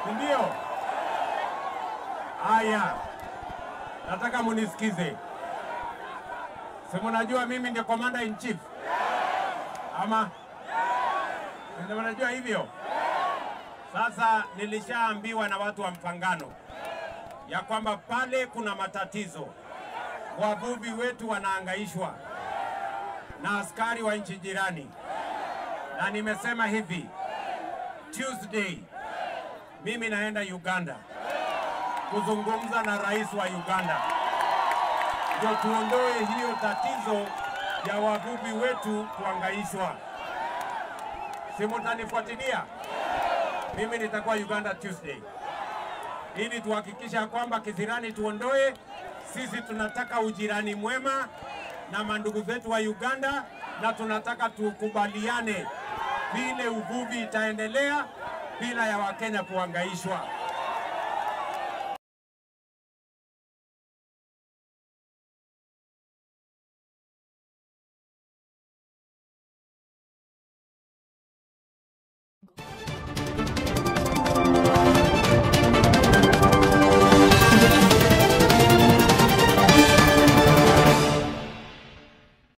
si ndio? Haya, nataka munisikize. Si mnajua mimi ndio commander in chief ama ndio mnajua hivyo? Sasa nilishaambiwa na watu wa Mpangano ya kwamba pale kuna matatizo, wavuvi wetu wanaangaishwa na askari wa nchi jirani, na nimesema hivi, Tuesday mimi naenda Uganda kuzungumza na rais wa Uganda ndio tuondoe hiyo tatizo ya wavuvi wetu kuangaishwa. Si mtanifuatilia? Mimi nitakuwa Uganda Tuesday ili tuhakikisha kwamba kisirani tuondoe. Sisi tunataka ujirani mwema na mandugu zetu wa Uganda, na tunataka tukubaliane vile uvuvi itaendelea bila ya Wakenya kuangaishwa.